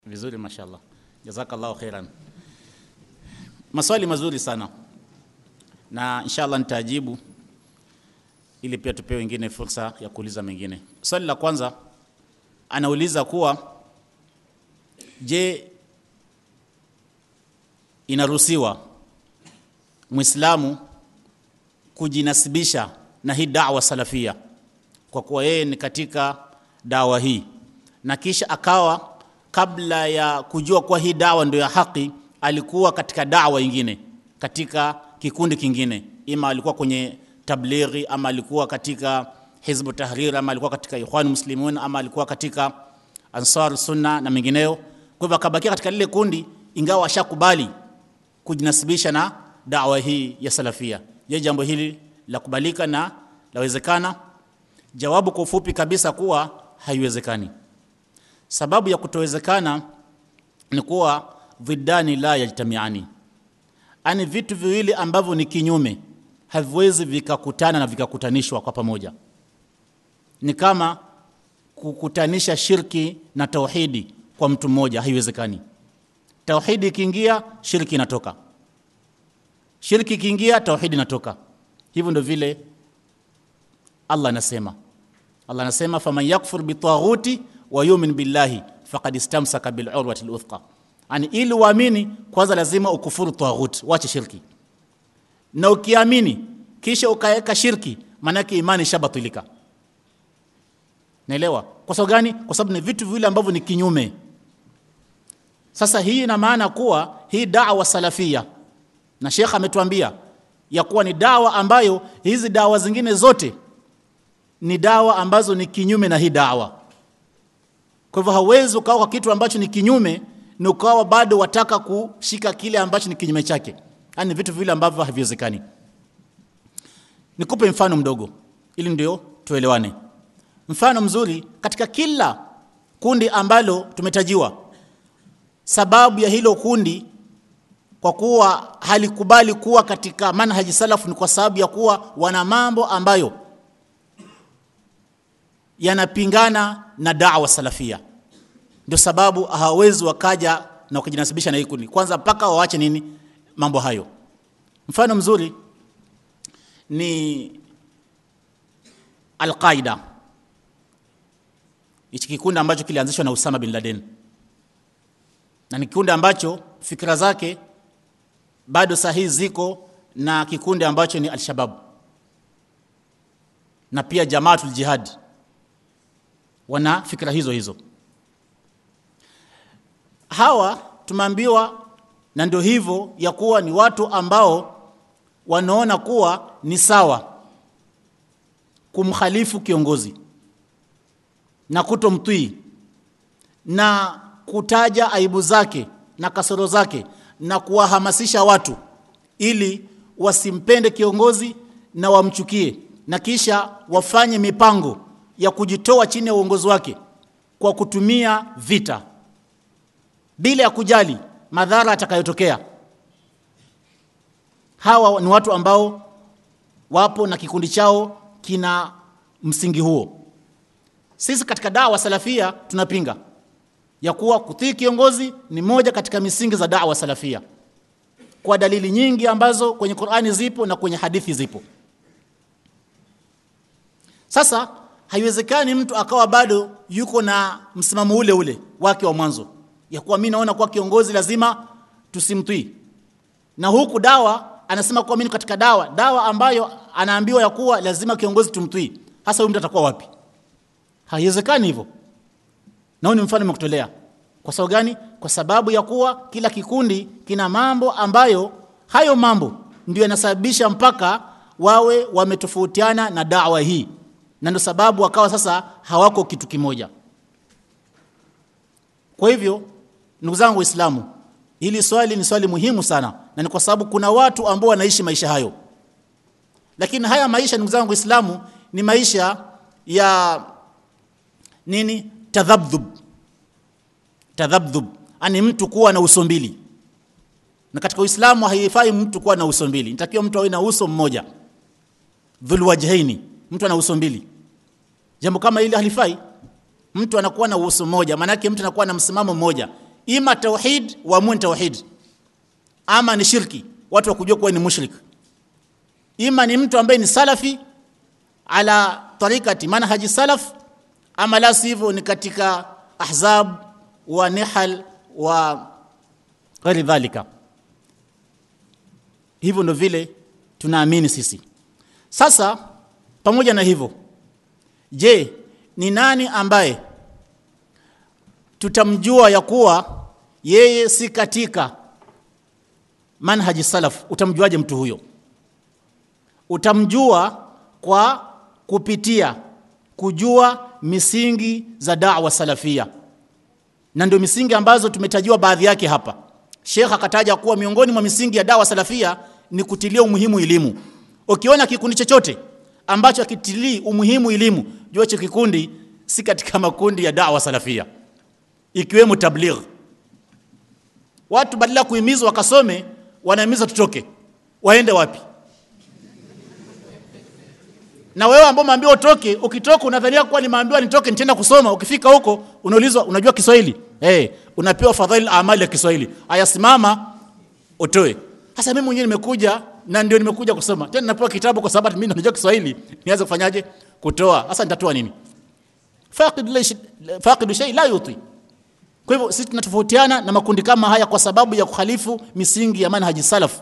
Vizuri, mashallah, jazakallahu khairan. Maswali mazuri sana, na inshallah nitajibu ili pia tupewe wengine fursa ya kuuliza mengine. Swali la kwanza anauliza kuwa je, inaruhusiwa Muislamu kujinasibisha na hii da'wa salafia kwa kuwa yeye ni katika dawa hii na kisha akawa kabla ya kujua kuwa hii dawa ndio ya haki alikuwa katika dawa ingine katika kikundi kingine, ima alikuwa kwenye tablighi ama alikuwa katika Hizbu Tahrir ama alikuwa katika Ikhwan Muslimun ama alikuwa katika Ansar Sunna na mengineyo. Kwa hivyo akabakia katika lile kundi, ingawa ashakubali kujinasibisha na dawa hii ya salafia. Je, jambo hili la kubalika na lawezekana? Jawabu kwa ufupi kabisa kuwa haiwezekani. Sababu ya kutowezekana ni kuwa dhidani la yajtamiani, ani vitu viwili ambavyo ni kinyume haviwezi vikakutana na vikakutanishwa kwa pamoja. Ni kama kukutanisha shirki na tauhidi kwa mtu mmoja, haiwezekani. Tauhidi ikiingia, shirki inatoka, shirki ikiingia, tauhidi inatoka. Hivyo ndio vile Allah anasema. Allah anasema faman yakfur bitaghuti wa yumin billahi faqad istamsaka bil urwati luthqa, yani ili uamini kwanza lazima ukufuru taghut, wache shirki, na ukiamini kisha ukaweka shirki, maanake imani shabatilika. Naelewa kwa sababu gani? Kwa sababu ni vitu viwili ambavyo ni kinyume. Sasa hii ina maana kuwa hii dawa salafia, na Sheikh ametuambia ya kuwa ni dawa ambayo hizi dawa zingine zote ni dawa ambazo ni kinyume na hii dawa. Kwa hivyo hauwezi ukawa kwa kitu ambacho ni kinyume na ukawa bado wataka kushika kile ambacho ni kinyume chake. Yaani vitu vile ambavyo haviwezekani. Nikupe mfano mdogo ili ndio tuelewane. Mfano mzuri katika kila kundi ambalo tumetajiwa, sababu ya hilo kundi kwa kuwa halikubali kuwa katika manhaji salafu ni kwa sababu ya kuwa wana mambo ambayo yanapingana na da'wa salafia. Ndio sababu hawawezi wakaja na wakajinasibisha na hii kundi, kwanza mpaka waache nini mambo hayo. Mfano mzuri ni Al-Qaida, hichi kikundi ambacho kilianzishwa na Usama bin Laden, na ni kikundi ambacho fikra zake bado sahihi ziko na kikundi ambacho ni Al-Shabab na pia Jamaatul Jihad wana fikra hizo hizo. Hawa tumeambiwa, na ndio hivyo ya kuwa ni watu ambao wanaona kuwa ni sawa kumkhalifu kiongozi na kutomtii na kutaja aibu zake na kasoro zake na kuwahamasisha watu ili wasimpende kiongozi na wamchukie na kisha wafanye mipango ya kujitoa chini ya uongozi wake kwa kutumia vita bila ya kujali madhara atakayotokea. Hawa ni watu ambao wapo na kikundi chao kina msingi huo. Sisi katika dawa salafia tunapinga ya kuwa kutii kiongozi ni moja katika misingi za dawa salafia kwa dalili nyingi ambazo kwenye Qur'ani zipo na kwenye hadithi zipo. Sasa haiwezekani mtu akawa bado yuko na msimamo ule ule wake wa mwanzo ya kuwa mimi naona kuwa kiongozi lazima tusimtii, na huku dawa anasema kuwa mimi katika dawa dawa ambayo anaambiwa ya kuwa lazima kiongozi tumtii. Hasa huyu mtu atakuwa wapi? Haiwezekani hivyo. Na ni mfano nimekutolea. Kwa sababu gani? Kwa sababu ya kuwa kila kikundi kina mambo ambayo hayo mambo ndio yanasababisha mpaka wawe wametofautiana na dawa hii na ndio sababu wakawa sasa hawako kitu kimoja. Kwa hivyo, ndugu zangu Waislamu, hili swali ni swali muhimu sana, na ni kwa sababu kuna watu ambao wanaishi maisha hayo, lakini haya maisha, ndugu zangu Waislamu, ni maisha ya nini? Tadhabdhub, tadhabdhub, ani mtu kuwa na uso mbili, na katika Uislamu haifai mtu kuwa na uso mbili, nitakiwa mtu awe na uso mmoja, dhul wajhaini, mtu ana uso mbili. Jambo kama hili halifai. Mtu anakuwa na uso mmoja, maana yake mtu anakuwa na msimamo mmoja, ima tauhid waamue ni tauhid ama ni shirki watu wakujua kuwa ni mushrik ima ni mtu ambaye ni salafi ala tarikati manhaji salaf ama la sivyo ni katika ahzab wa nihal wa ghairi dhalika hivyo ndo vile tunaamini sisi sasa pamoja na hivyo je ni nani ambaye tutamjua ya kuwa yeye si katika manhaji salaf utamjuaje mtu huyo utamjua kwa kupitia kujua misingi za da'wa salafia na ndio misingi ambazo tumetajiwa baadhi yake hapa Sheikh akataja kuwa miongoni mwa misingi ya dawa salafia ni kutilia umuhimu elimu ukiona kikundi chochote ambacho akitilii umuhimu elimu jua hicho kikundi si katika makundi ya dawa salafia ikiwemo tabligh watu badala kuhimizwa wakasome wanahimizwa tutoke waende wapi na wewe ambao umeambiwa utoke ukitoka unadhania kuwa nimeambiwa nitoke nitaenda kusoma ukifika huko unaulizwa unajua Kiswahili eh hey, unapewa fadhail amali ya Kiswahili aya simama utoe sasa mimi mwenyewe nimekuja na ndio nimekuja kusoma tena napewa kitabu kwa sababu mimi najua Kiswahili nianze kufanyaje kutoa sasa nitatoa nini faqid faqid shay la yuti kwa hivyo sisi tunatofautiana na makundi kama haya kwa sababu ya kukhalifu misingi ya manhaji salaf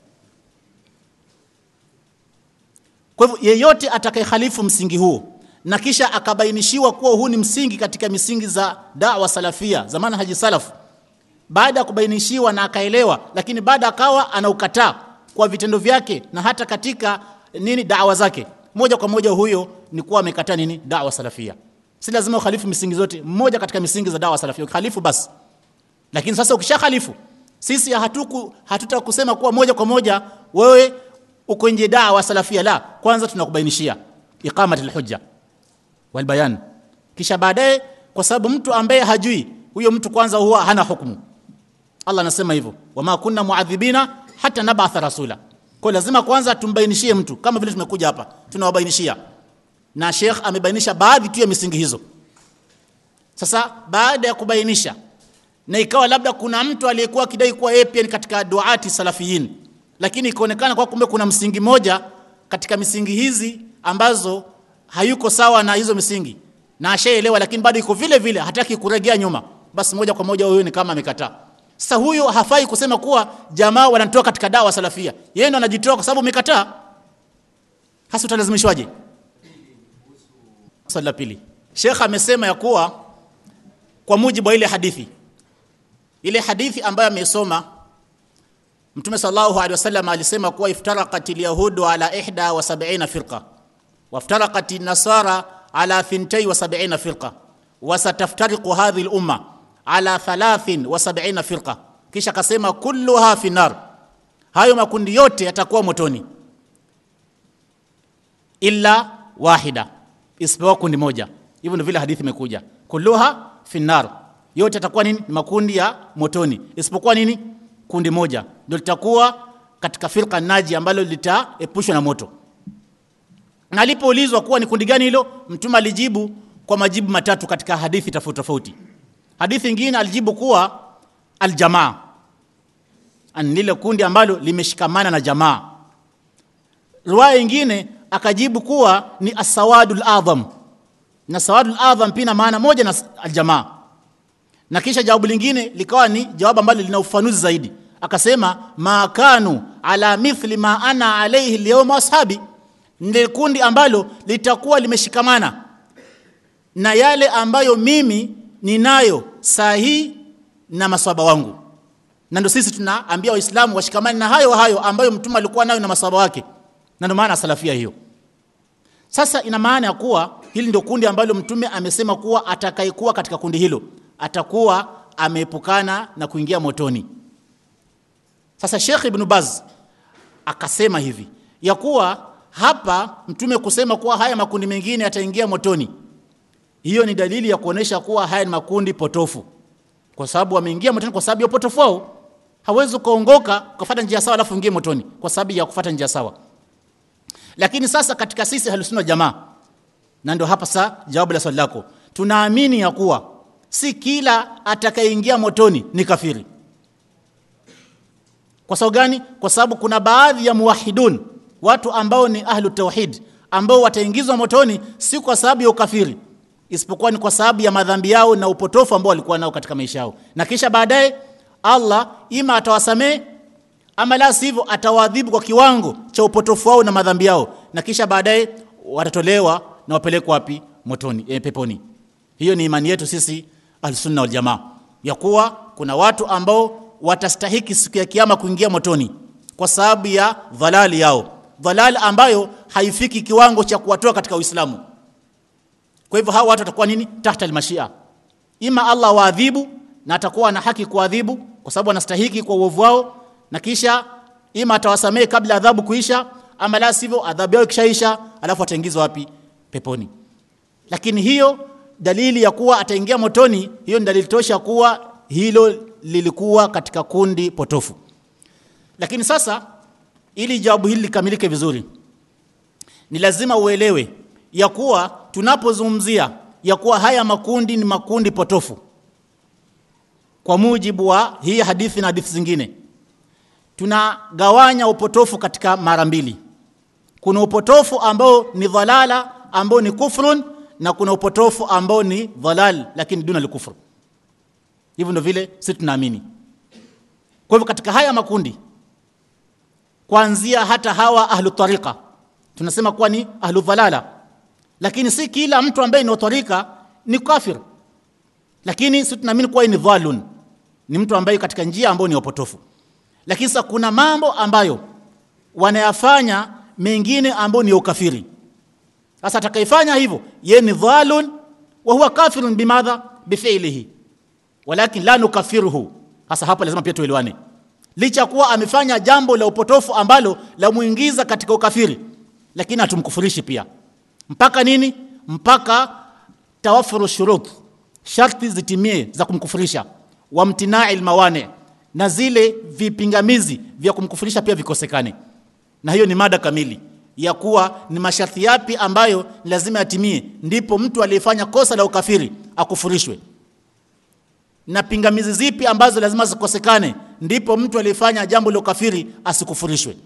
Kwa hivyo yeyote atakayehalifu msingi huu na kisha akabainishiwa kuwa huu ni msingi katika misingi za da'wa salafia za manhaji salaf baada ya kubainishiwa na akaelewa lakini baada akawa anaukataa kwa vitendo vyake na hata katika nini da'wa zake moja kwa moja huyo ni kuwa amekataa nini da'wa salafia si lazima ukhalifu misingi zote mmoja katika misingi za da'wa salafia ukhalifu basi lakini sasa ukisha khalifu sisi hatuku hatuta kusema kuwa moja kwa moja wewe uko nje dawa salafia la kwanza tunakubainishia iqamati alhujja wal bayan kisha baadaye kwa sababu mtu ambaye hajui huyo mtu kwanza huwa hana hukumu Allah anasema hivyo wama kunna muadhibina hata nabatha rasula kwa lazima kwanza tumbainishie mtu kama vile tumekuja hapa tunawabainishia na Sheikh amebainisha baadhi tu ya misingi hizo sasa baada ya kubainisha na ikawa labda kuna mtu aliyekuwa akidai kuwa yeye pia ni katika duati salafiyin lakini ikaonekana kwa kumbe kuna msingi moja katika misingi hizi ambazo hayuko sawa na hizo misingi na ashaelewa lakini bado iko vile vile hataki kuregea nyuma basi moja kwa moja huyo ni kama amekataa sasa huyo hafai kusema kuwa jamaa wanatoa katika dawa salafia yeye ndo anajitoa kwa sababu umekataa hasa utalazimishwaje swali la pili Sheikh amesema ya kuwa kwa mujibu wa ile hadithi ile hadithi ambayo amesoma Mtume sallallahu alaihi wasallam alisema kuwa iftaraqat alyahudu ala ihda wa sab'ina firqa waftaraqat an-nasara ala thintai wa sab'ina firqa wa sataftariqu hadhihi al-umma ala thalathin wa sab'ina firqa kisha akasema kulluha fi nar hayo makundi yote yatakuwa motoni illa wahida isipokuwa kundi moja hivyo ndio vile hadithi imekuja kulluha fi nar yote yatakuwa nini makundi ya motoni isipokuwa nini kundi moja ndio litakuwa katika firqa naji ambalo litaepushwa na moto na alipoulizwa kuwa ni kundi gani hilo mtume alijibu kwa majibu matatu katika hadithi tofauti tofauti hadithi nyingine alijibu kuwa aljamaa ni lile kundi ambalo limeshikamana na jamaa riwaya nyingine akajibu kuwa ni asawadul adham na sawadul adham pia maana moja na aljamaa na kisha jawabu lingine likawa ni jawabu ambalo lina ufanuzi zaidi akasema ma kanu ala mithli ma ana alayhi alyawma ashabi ndio kundi ambalo litakuwa limeshikamana na yale ambayo mimi ninayo sahihi na maswaba wangu na ndio sisi tunaambia waislamu washikamane na hayo hayo ambayo mtume alikuwa nayo na maswaba wake na ndio maana salafia hiyo sasa ina maana ya kuwa hili ndio kundi ambalo mtume amesema kuwa atakayekuwa katika kundi hilo atakuwa ameepukana na kuingia motoni sasa Sheikh Ibn Baz akasema hivi ya kuwa hapa mtume kusema kuwa haya makundi mengine yataingia motoni hiyo ni dalili ya kuonesha kuwa haya ni makundi potofu kwa sababu wameingia motoni kwa sababu ya upotofu wao hawezi kuongoka kufuata njia sawa alafu ingie motoni kwa sababu ya kufuata njia sawa lakini sasa katika sisi halusuna jamaa na ndio hapa sasa jawabu la swali lako tunaamini ya kuwa si kila atakayeingia motoni ni kafiri kwa sababu gani kwa sababu kuna baadhi ya muwahidun watu ambao ni ahlu tauhid ambao wataingizwa motoni si kwa sababu ya ukafiri isipokuwa ni kwa sababu ya madhambi yao na upotofu ambao walikuwa nao katika maisha yao na kisha baadaye Allah ima atawasamee ama la sivyo atawaadhibu kwa kiwango cha upotofu wao na madhambi yao na kisha baadaye watatolewa na wapelekwa wapi motoni e, peponi hiyo ni imani yetu sisi alsunna wal jamaa ya kuwa kuna watu ambao watastahiki siku ya kiyama kuingia motoni kwa sababu ya dhalali yao dhalali ambayo haifiki kiwango cha kuwatoa katika Uislamu kwa hivyo hawa watu watakuwa nini tahta almashia ima Allah waadhibu na atakuwa na haki kuadhibu kwa sababu anastahiki kwa uovu wao na kisha ima atawasamehe kabla adhabu kuisha ama la sivyo adhabu yao ikishaisha alafu ataingizwa wapi peponi lakini hiyo dalili ya kuwa ataingia motoni hiyo ni dalili tosha kuwa hilo lilikuwa katika kundi potofu lakini sasa ili jawabu hili likamilike vizuri ni lazima uelewe ya kuwa tunapozungumzia ya kuwa haya makundi ni makundi potofu kwa mujibu wa hii hadithi na hadithi zingine tunagawanya upotofu katika mara mbili kuna upotofu ambao ni dhalala ambao ni kufrun na kuna upotofu ambao ni dhalal lakini duna likufr hivyo ndio vile sisi tunaamini kwa hivyo katika haya makundi kuanzia hata hawa ahlu tariqa tunasema kuwa ni ahlu dhalala lakini si kila mtu ambaye ni tariqa ni kafir lakini sisi tunaamini kuwa ni dhalun ni mtu ambaye katika njia ambayo ni upotofu lakini sasa kuna mambo ambayo wanayafanya mengine ambayo ni ukafiri sasa atakayefanya hivyo yeye ni dhalun wa huwa kafirun bimadha bifi'lihi walakin la nukaffiruhu sasa hapa lazima pia tuelewane licha kuwa amefanya jambo la upotofu ambalo la muingiza katika ukafiri lakini hatumkufurishi pia mpaka nini mpaka tawafuru shurut sharti zitimie za kumkufurisha wamtinai mawani na zile vipingamizi vya kumkufurisha pia vikosekane na hiyo ni mada kamili ya kuwa ni masharti yapi ambayo lazima yatimie ndipo mtu aliyefanya kosa la ukafiri akufurishwe na pingamizi zipi ambazo lazima zikosekane ndipo mtu aliyefanya jambo la ukafiri asikufurishwe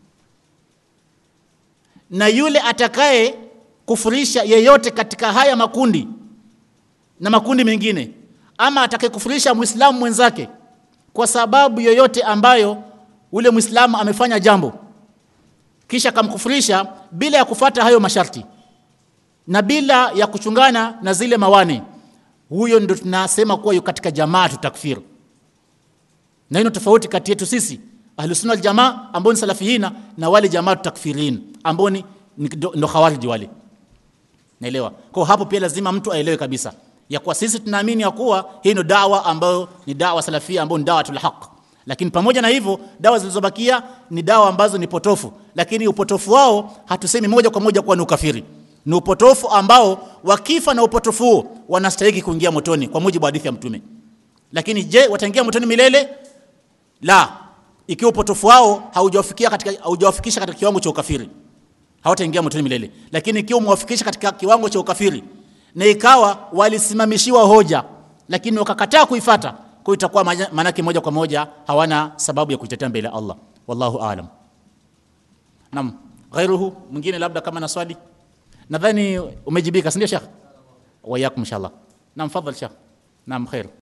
na yule atakaye kufurisha yeyote katika haya makundi na makundi mengine ama atakayekufurisha muislamu mwenzake kwa sababu yoyote ambayo ule muislamu amefanya jambo kisha kamkufurisha bila ya kufata hayo masharti na bila ya kuchungana na zile mawani huyo ndio tunasema kuwa yuko katika jamaa takfir na hiyo tofauti kati yetu sisi ahlusunna wal jamaa ambao ni salafiyina na wale jamaa takfirin ambao ni ndo khawarij wale naelewa kwa hapo pia lazima mtu aelewe kabisa ya kuwa sisi tunaamini ya kuwa hii ndio dawa ambayo ni dawa salafia ambayo ni dawa haq lakini pamoja na hivyo dawa zilizobakia ni dawa ambazo ni potofu lakini upotofu wao hatusemi moja kwa moja kuwa ni ukafiri ni upotofu ambao wakifa na upotofu huo wanastahili kuingia motoni kwa mujibu wa hadithi ya mtume lakini je wataingia motoni milele la ikiwa upotofu wao haujawafikia katika haujawafikisha katika kiwango cha ukafiri hawataingia motoni milele lakini ikiwa umewafikisha katika kiwango cha ukafiri na ikawa walisimamishiwa hoja lakini wakakataa kuifata kwa itakuwa manake moja kwa moja hawana sababu ya kuitetea mbele ya Allah wallahu aalam nam ghairuhu mwingine labda kama na swali nadhani umejibika si ndio shekh wayakum inshallah nam fadhal shekh nam khair